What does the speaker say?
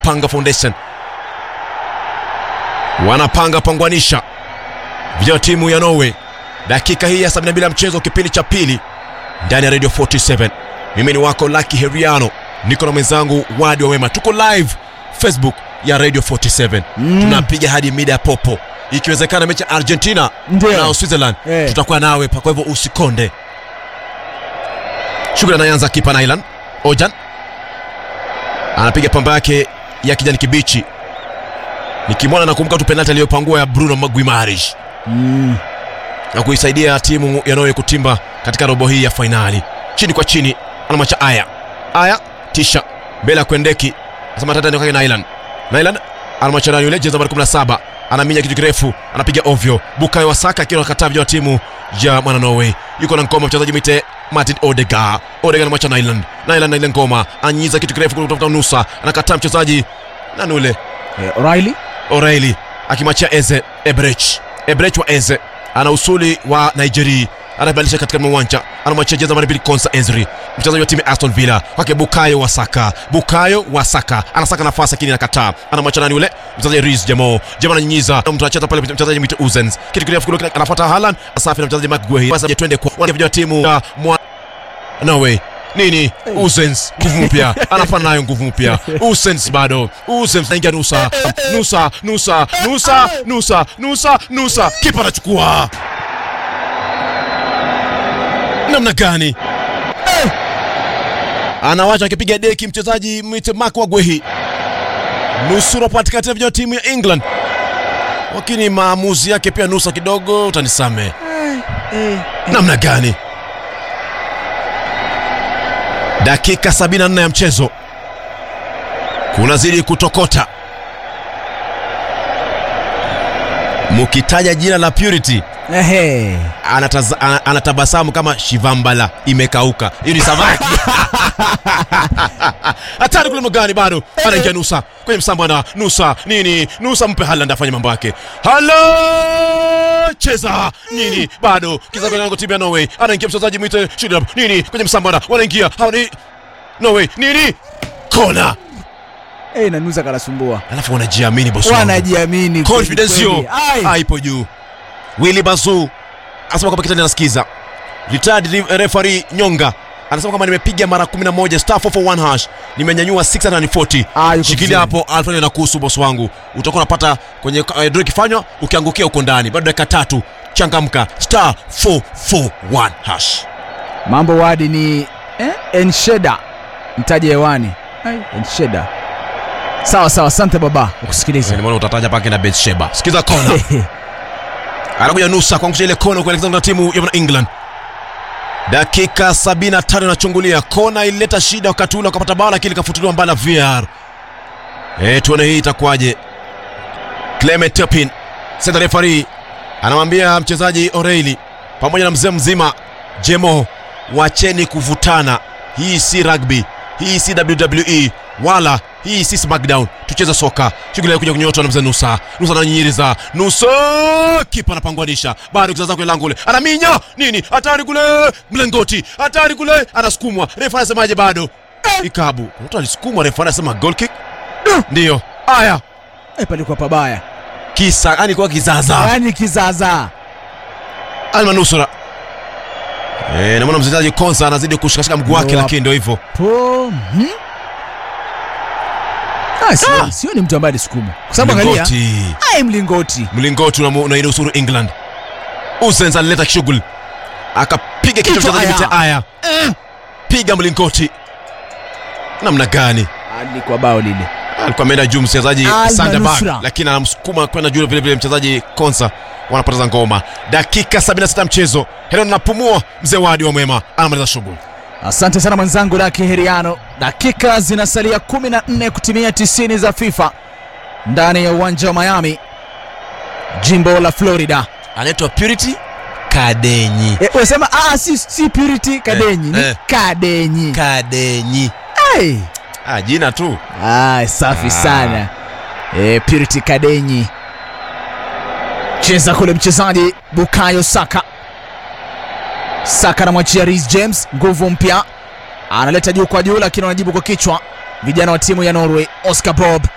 Panga Foundation wanapanga pangwanisha vijana wa timu ya Norway. Dakika hii ya 72 ya mchezo, kipindi cha pili ndani ya Radio 47. Mimi ni wako Lucky Heriano, niko na mwenzangu Wadi wa Wema, tuko live Facebook ya Radio 47 Mm. tunapiga hadi mida ya popo, ikiwezekana mechi ya Argentina Ndio. na Switzerland Eh. tutakuwa nawe pa, kwa hivyo usikonde. Shughuli anaanza kipa Nailan Ojan anapiga pamba yake ya kijani kibichi, nikimwona nakumbuka tu penalti aliyopangua ya Bruno Guimaraes Mm. na kuisaidia timu ya Norway kutimba katika robo hii ya fainali. Chini kwa chini, anamwacha Aya. Aya tisha mbele ya Kwendeki, asema tata nikake Nailan. Nailan anamwacha nani yule jezi nambari 17, anaminya kitu kirefu, anapiga ovyo. Bukayo Wasaka akiwa anakataa vijana wa timu ya mwana Norway. Yuko na ngoma mchezaji mwite Martin Odegaard. Odegaard anamwacha Nailan. Nailan na ile ngoma, anyiza kitu kirefu kutafuta nusa, anakataa mchezaji nani ule Eh, O'Reilly O'Reilly akimwachia Eze Ebrech. Ebrech wa Eze ana usuli wa Nigeria, anabadilisha katika uwanja, anamwachia jezi nambari mbili Konsa Ezri, mchezaji wa timu ya Aston Villa, kwake Bukayo Wasaka. Bukayo Wasaka anasaka nafasi lakini anakataa, anamwachia nani yule mchezaji Reece Jamo. Jamo ananyinyiza, mtu anacheza pale, mchezaji mwite Uzens, kitu kirefu kule, anafuata Haaland, asafi na mchezaji Mark Guehi. Basi twende kwa wale vijana wa timu ya mwa Norway nini Usens nguvu mpya anafanya nayo nguvu mpya Usens bado Usens naingia nusa nusa nusa nusa nusa nusa nusa kipa anachukua namna gani anawacha akipiga deki mchezaji mwite Mark Wagwehi nusura patikati ya vijana wa timu ya England lakini maamuzi yake pia nusa kidogo utanisame namna gani dakika 74 ya mchezo kunazidi kutokota mukitaja jina la Purity Ehe. anataza, ana- anatabasamu kama shivambala imekauka hiyo ni samaki hatari kule magani bado anaingia nusa kwenye msambo ana nusa nini nusa mpe Haaland afanye mambo yake Haaland cheza nini bado kizaango timu ya Norway anaingia mchezaji mwite Shudab nini kwenye msambo ana wanaingia hawa ni Norway nini kona Eh, nanusa kanasumbua. alafu wanajiamini bosi wangu. Wanajiamini. confidence kweli yo kweli. Ai. haipo juu Willy Bazu anasema kwamba kitani anasikiza retired re- referee Nyonga anasema kwamba nimepiga mara 11 star 441 hash nimenyanyua 640 Ah, yuko shikilia vizuri. hapo Alfred na kuhusu bosi wangu utakuwa unapata kwenye uh, draw ikifanywa ukiangukia uko ndani bado dakika tatu changamka star 441 hash Mambo wadi ni eh? Ensheda mtaje hewani. Ai, Ensheda. Sawa sawa, asante baba. Ukusikiliza. nimeona utataja pake na Betsheba sikiza kona anakuja nusa kuangusha ile kona kuelekeza na timu ya England. Dakika 75 inachungulia kona, ilileta shida wakati ule wakapata bao, lakini likafutuliwa mbali na VAR. Eh, tuone hii itakuwaje. Clement Turpin center referee anamwambia mchezaji O'Reilly pamoja na mzee mzima Jemo, wacheni kuvutana. Hii si rugby, hii si WWE wala hii si SmackDown. Tucheze soka. Shughuli ya kuja kunyotwa na mzee Nusa. Nusa ananyiriza. Nusa kipa anapangwanisha. Bado kizaza kule lango ule. Anaminya nini? Hatari kule. Mlengoti. Hatari kule. Anasukumwa. Refa anasemaje bado? Ikabu. Mtu alisukumwa refa anasema goal kick. Ndio. Aya. Eh, palikuwa pabaya. Kisa yani kwa kizaza. Yaani kizaza. Almanusura. Eh, namwona mchezaji Konsa anazidi kushikashika mguu wake, Ndio lakini ndio hivyo. Po. Hmm? Ah, sio, Ah. sio ni mtu ambaye alisukuma. Kwa sababu angalia. Mlingoti. Ai mlingoti. Mlingoti unamu- unainusuru England. Usens alileta shughuli, akapiga kichwa Kichwa mchezaji Aya. mte Aya, piga mlingoti. Namna gani? Alikuwa bao lile. Alikuwa ameenda juu mchezaji Al Sanderberg, Manusra. lakini anamsukuma kwenda juu vile vile mchezaji Konsa, wanapoteza ngoma. Dakika 76 mchezo, Helen anapumua, mzee Wadi wa Mwema anamaliza shughuli. Asante sana mwenzangu Daki Heriano. Dakika zinasalia 14 kutimia 90 za FIFA ndani ya uwanja wa Miami, jimbo la Florida. Anaitwa Purity Kadenyi. E, unasema ah, si, si Purity Kadenyi Eh, ni eh. Kadenyi. Kadenyi. Hey. Ah, jina tu. Ah, safi Ah. sana e, Purity Kadenyi cheza kule mchezaji Bukayo Saka. Saka anamwachia Reece James, nguvu mpya, analeta juu kwa juu, lakini wanajibu kwa kichwa vijana wa timu ya Norway. Oscar Bob